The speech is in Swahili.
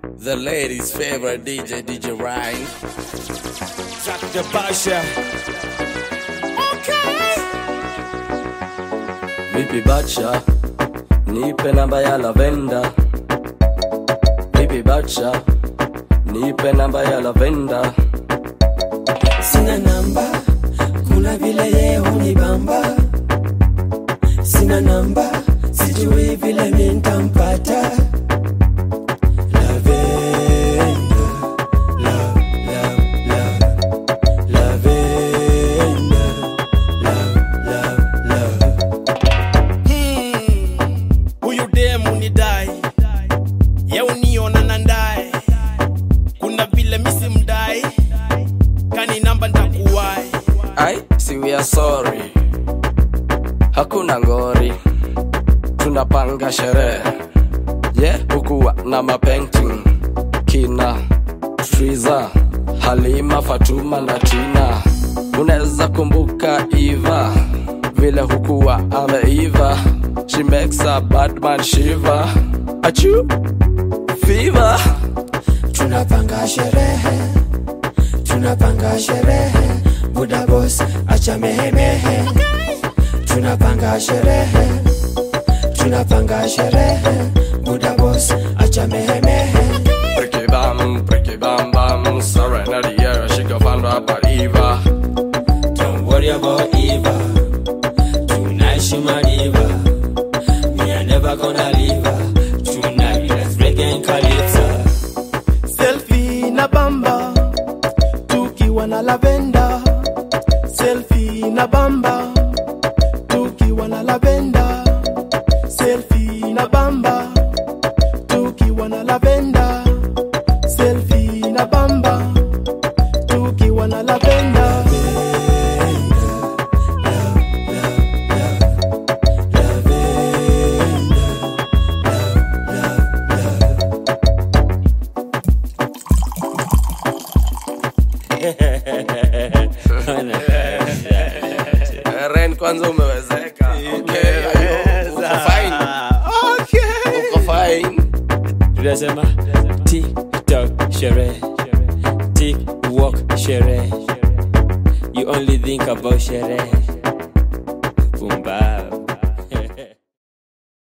The ladies' favorite DJ, DJ Ryan. Jack the Basha. Vipi bacha, nipe namba ya lavenda. Vipi bacha, nipe namba ya lavenda. sina namba kuna vile ye hunibamba sina namba sijui vile mintampata Lavenda, love, love, love. Lavenda, love, love, love. Huyu demu ni dai. Ye uniona na ndai. Kuna vile misi mdai. Kani namba ntakuwai. Ai, si we are sorry, hakuna ngori, tunapanga sherehe yeah, hukuwa na mapainting kina Triza, Halima, Fatuma na Tina. Unaweza kumbuka Eva vile hukuwa ameiva, she makes a bad man shiver. Achu fever tunapanga sherehe tunapanga sherehe buda bos acha mehemehe tunapanga sherehe tunapanga sherehe buda bos acha mehemehe Pricky bam, pricky bam bam, surrender the air, she go find rapper Eva. don't worry about eva tonight she my diva me i never gonna leave her tonight let's reggae and calypso Selfie na bamba. Tukiwa na lavenda. Selfie na bamba. Tukiwa na lavenda. Selfie na bamba. Tukiwa na lavenda. Selfie na bamba. Tukiwa na lavenda. Eh, Ren kwanza umewezeka. Okay, uko fine. Uko fine. tunasema tiktok sherehe tik walk sherehe you only think about sherehe